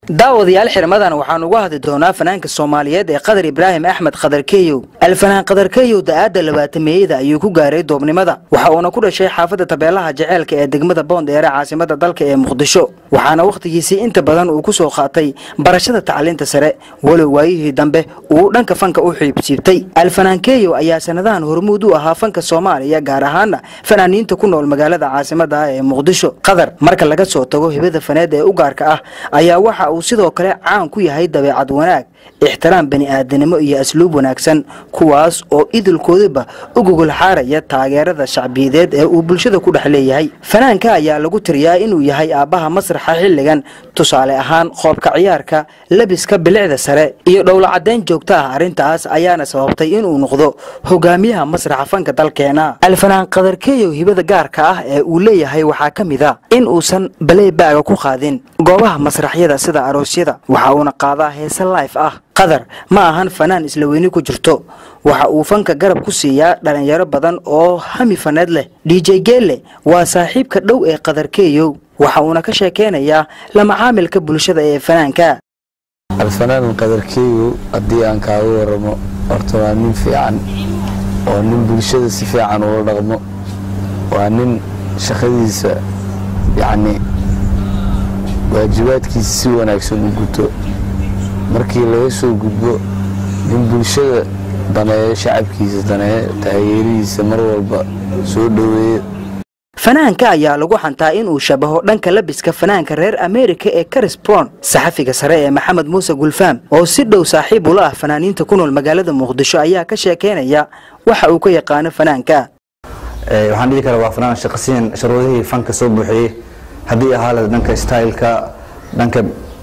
daawadayaal xirmadan waxaan uga hadli doonaa fanaanka soomaaliyeed ee qadar ibraahim axmed qadar keyow alfanaan qadar keyow da-aadda labaatameeyada ayuu ku gaaray doobnimada waxa uuna ku dhashay xaafadda tabeelaha jaceylka ee degmada boondheere caasimada dalka ee muqdisho waxaana wakhtigiisii inta badan uu ku soo qaatay barashada tacliinta sare walow waayihii dambe uu dhanka fanka u xiibsiibtay alfanaan keyow ayaa sanadahan hormuud u ahaa fanka soomaaliya gaar ahaana fanaaniinta ku nool magaalada caasimada ah ee muqdisho qadar marka laga soo tago hibada faneed ee u gaarka ah ayaa waxa uu sidoo kale caan ku yahay dabeecad wanaag ixtiraam bani'aadanimo iyo asluub wanaagsan kuwaas oo idilkoodiba u gogol xaaraya taageerada shacbiyadeed ee uu bulshada ku dhex leeyahay fanaanka ayaa lagu tiriyaa inuu yahay aabbaha masraxa xilligan tusaale ahaan qoobka ciyaarka lebiska bilicda sare iyo dhowlacadayn joogto ah arrintaas ayaana sababtay inuu noqdo hogaamiyaha masraxa fanka dalkeena alfanaan qadarkeeyow hibada gaarka ah ee uu leeyahay waxaa ka mid a in uusan baleybaaga ku qaadin goobaha masraxyada sida aroosyada waxa uuna qaadaa heese life ah qadar ma ahan fanaan isla weyni ku jirto waxa uu fanka garab ku siiyaa dhalinyaro badan oo hami faneed leh dj geelle waa saaxiibka dhow ee qadar keeyow waxa uuna ka sheekeynayaa lama caamilka bulshada ee fanaanka alfanaan qadarkeeyow haddii aan kaaga waramo horta waa nin fiican oo nin bulshada si fiican ula dhaqmo waa nin shaqadiisa yacni waajibaadkiisa si wanaagsan u guto markii laga soo gudbo nin bulshada daneeyo shacabkiisa daneeyo taageerihiisa mar walba soo dhoweeyo fanaanka ayaa lagu xantaa inuu shabaho dhanka labiska fanaanka reer ameerika ee caris bron saxafiga sare ee maxamed muuse gulfaam oo si dhow saaxiib ula ah fanaaniinta ku nool magaalada muqdisho ayaa ka sheekeynaya waxa uu ka yaqaano fanaanka waxaan dhihi karaa waa fanaan shaqasiyan sharuudihii fanka soo buuxiyey haddii ahaale dhanka styleka dhanka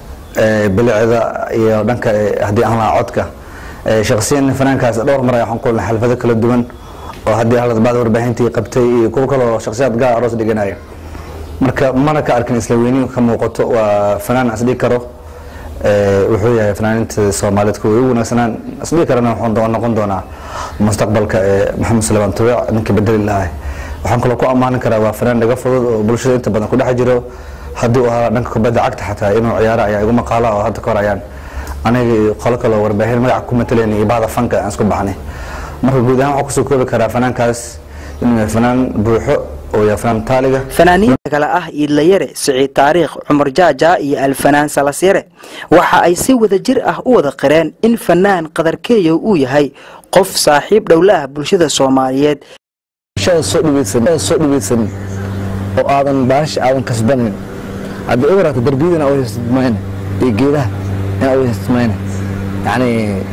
bilicda iyo dhanka haddii aan lahaa codka shaqsiyan fanaankaas dhowr mar waxaan kulnay xalfado kala duwan oo haddii halad bacda warbaahintii qabtay iyo kuwa kaloo shakhsiyaad gaar aroos dhiganaya marka mana ka arkin isla weyni ka muuqato waa fanaan isdhigi karo wuxuu yahay fanaaninta soomaaliyeed kuwa ugu wanaagsanaan isdhigi karana wuxuu noqon doonaa mustaqbalka maxamed suleymaan tubic ninka bedeli lahay waxaan kaloo ku ammaanin karaa waa fanaan dhaga fudud oo bulshada inta badan ku dhex jiro haddii uu ahaa dhanka kubadda cagta xataa inuu ciyaaro ayaa igu maqaala oo hadda ka hor ayaan aniga iyo qolo kaloo warbaahin magaca ku matalayna iyo bahda fanka aan isku baxnay marka guud ahaan waxaa kusoo koobi karaa fanaankaas inuu yahay fanaan buuxo oo yahay fanaan taaliga fanaaniinta kale ah iidlayare siciid taariikh cumar jaaja iyo alfanaan salasyare waxa ay si wada jir ah u wada qireen in fanaan qadarkeeyow uu yahay qof saaxiib dhowla ah bulshada soomaaliyeed soo dhibeysan oo aadan baash aadan kasbanin haddii u yaraato darbiyadana u haystmayne iyo geedaha inaa u haystmayne yacni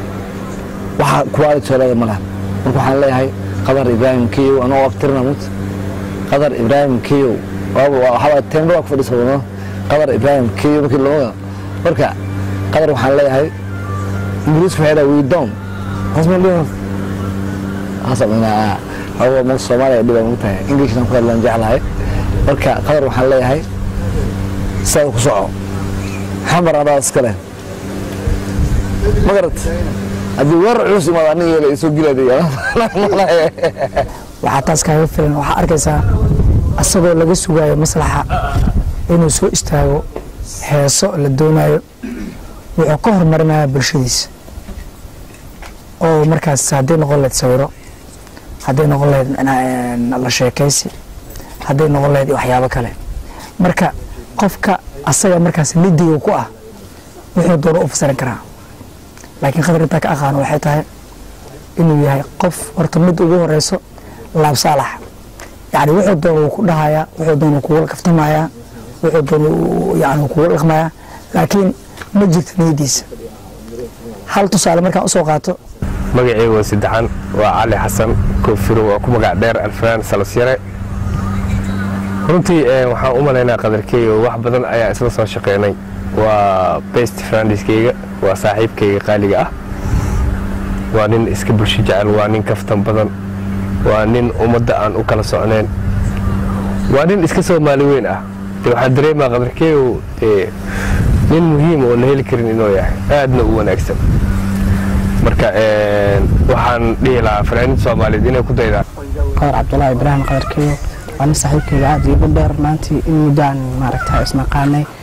waxa quality leeda ma laha marka waxaan leeyahay qadar ibraahim keyow anoo abtirna mut qadar ibraahim keyow waxaa teemba waa ku fadhiisa wadano qadar ibraahim keyow markii loo marka qadar waxaan leeyahay ingiriisku waxay dhaha we down hosmaldhimas hasaminaa hawa ma soomaaliya dhibaa ugu tahay englishna ku hadlaan jeclahay marka qadar waxaan leeyahay sidaa ku soco xamar adaa iska leh ma garat haddii weerar culus imaado aniga yeela isoo gilaadaya waxaa taas kaaga filan waxaa arkaysaa asagoo laga sugaayo maslaxa inuu soo istaago heeso la doonayo wuxuu ka horumarinaya bulshadiisa oo markaas hadday noqon lahayd sawiro hadday noqon lahayd la sheekaysi hadday noqon lahayd waxyaabo kale marka qofka asaga markaas lidiga ku ah wuxuu doono u fasiran karaa laakiin qadar intaa ka aqaano waxay tahay inuu yahay qof horta mid ugu horeyso laab saalax yani wuxuu doono wuu ku dhahayaa wuxuu doono kugu kaftamayaa wuxuu doono yani kugu dhaqmayaa laakiin ma jirto niyadiisa hal tusaale markaan usoo qaato magaceyga waa saddexan waa cali xasan koofiro waa ku magac dheer alfanaan salasyare runtii waxaan u malaynaa qadarkeeyo wax badan ayaa isla soo shaqeynay waa best frandiskeyga waa saaxiibkayga qaaliga ah waa nin iska bulsho jecel waa nin kaftan badan waa nin ummadda aan u kala socnayn waa nin iska soomaali weyn ah de waxaa dareemaa qadarkeeyo dee nin muhiim oo la heli karin inuu yahay aadna u wanaagsan marka waxaan dhihi lahaa fanaaniinta soomaaliyeed inay ku daydaan qadar cabdulaahi ibraahim qadarkeeyo waa nin saaxiibkeyga aad iigu dheer maantii in muddaan maaragta isnaqaanay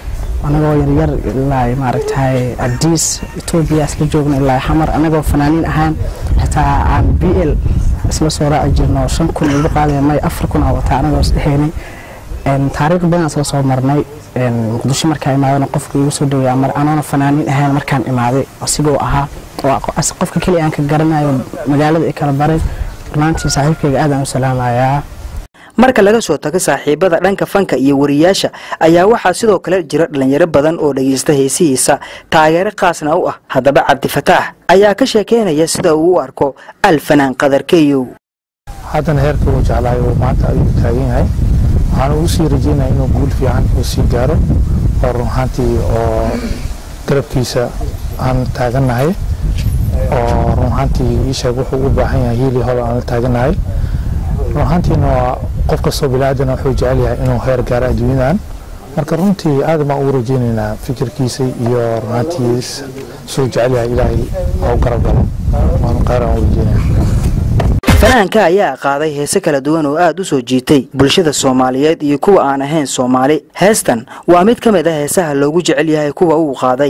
anagoo yaryar ilaa maaragtay adiis etoobiya isla joogna ilaa xamar anagoo fanaaniin ahaan xitaa aan b l isla soo raaci jirno shan kun igu qaadaya may afar kun aa wataa anagoo isdhehaynay taariikh badan isla soo marnay muqdisho markaa imaadana qofka igu soo dhawey anoona fanaaniin ahaan markaan imaaday asigoo ahaa qofka keliya aan ka garanayo magaalada ay kala baray runaantii saaxiibkayga aad aan u salaamayaa marka laga soo tago saaxiibada dhanka fanka iyo wariyaasha ayaa waxaa sidoo kale jira dhalinyaro badan oo dhagaysta heesihiisa taageero qaasna u ah haddaba cabdifataax ayaa ka sheekeynaya sida uu u arko alfanaan qadarkeyow haddana heerka uu jeclahay oo maanta ayuu taagan yahay waxaan ugu sii rajeynaya inuu guul fiican uu sii gaaro oo run ahaantii oo garabkiisa aan taagannahay oo run ahaantii iisheeg wuxuu u baahan yahay hiili hol aan la taagannahay run ahaantiina waa qof kastoo bilaadan wuxuu jecel yahay inuu heer gaaro adduunyadan marka runtii aad baan ugu rajeynaynaa fikirkiisa iyo run ahaantii suu jecel yahay ilaahay ha u garab galo waanu khayr aan u rajeynaya fanaanka ayaa qaaday heese kala duwan oo aad u soo jiitay bulshada soomaaliyeed iyo kuwa aan ahayn soomaali heestan waa mid ka mid ah heesaha loogu jecel yahay kuwa uu qaaday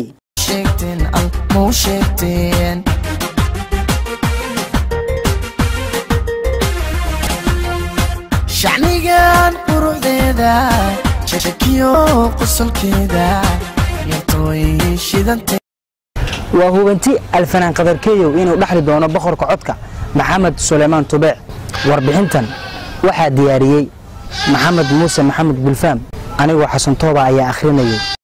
shacnigan quruxdeeda shakiyo qosolkeeda yartooy shidanta waa hubanti alfanaan qadarkeeyow inuu dhexli doono boqorka codka maxamed suleymaan tubeec warbixintan waxaa diyaariyey maxamed muuse maxamed bulfaam anigoo xasan tooba ayaa akhrinayay